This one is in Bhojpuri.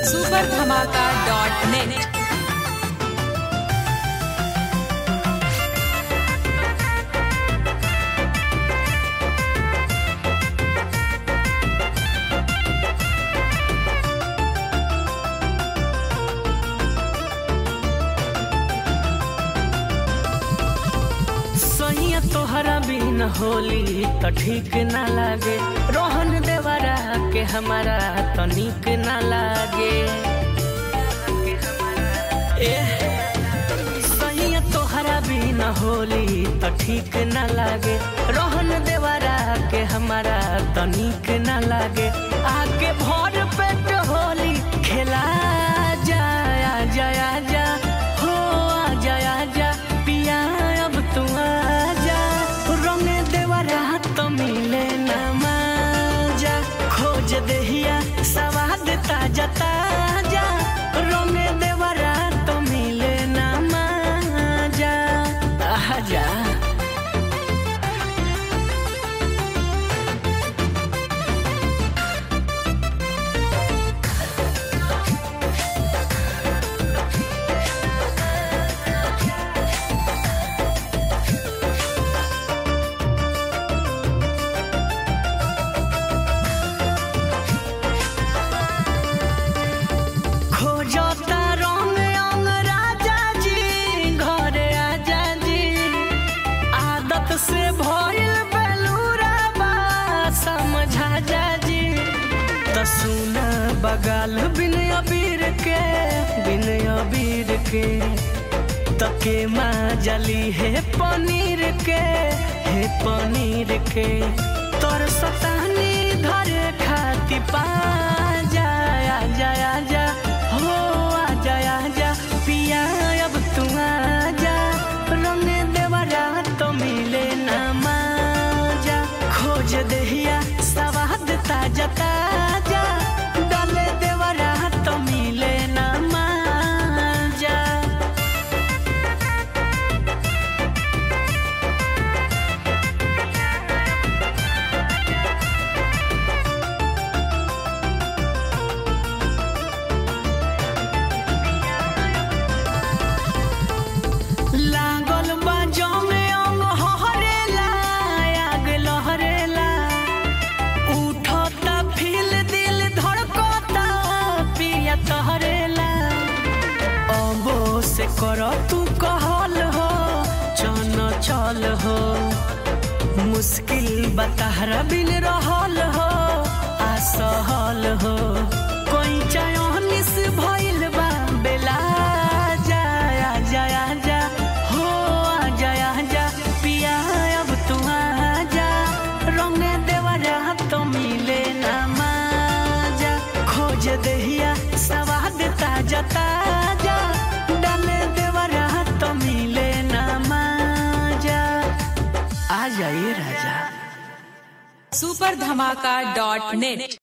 सुपर धमाका डॉट नेट सैया तोहरा बिन होली त ठीक ना लागे रोहन देवरा के हमारा तनिक ना लागे ए सैया तोहरा बिन होली त ठीक ना लागे रोहन देवरा के हमारा तनिक ना लागे आके भर पेट होली खेला जाया जाया जा हो आ जाया जा पिया अब तू आजा रंग देवरा तो मिले ना माजा खोज देहिया सवाद ताजा ताजा रंग देवरा तो मिले ना माजा आजा खोजता रंग अंग राजा जी घरे आजा जी आदत से भइल बेलूरा बा समझा जा जी त सुना बगाल बिन अबीर के बिन अबीर के तके माँ जली है पनीर के है पनीर के तोर सतानी धरे खाती पा जाया जाया जा हो आ जाया जा पिया अब तू आजा रंग देवरा तो मिले ना माजा खोज देहिया सवाद ताजा ताजा डाले देवरा तो मिले ना माजा लागल बा जमे अंग हरेला आग लहरेला उठता फील दिल धड़कता पिया तहरेला अबो से कर तू कहल हो चन चल हो मुश्किल बताहरा बिन रहल हो असहल हो कोई चयनिस भइल बा बेला जाया जाया जा हो आ जाया जा पिया अब तू आजा रंग देवरा तो मिले ना माजा खोज देहिया सवाद ताजा ताजा डाले देवरा तो मिले ना माजा आ जाइए राजा सुपर धमाका डॉट नेट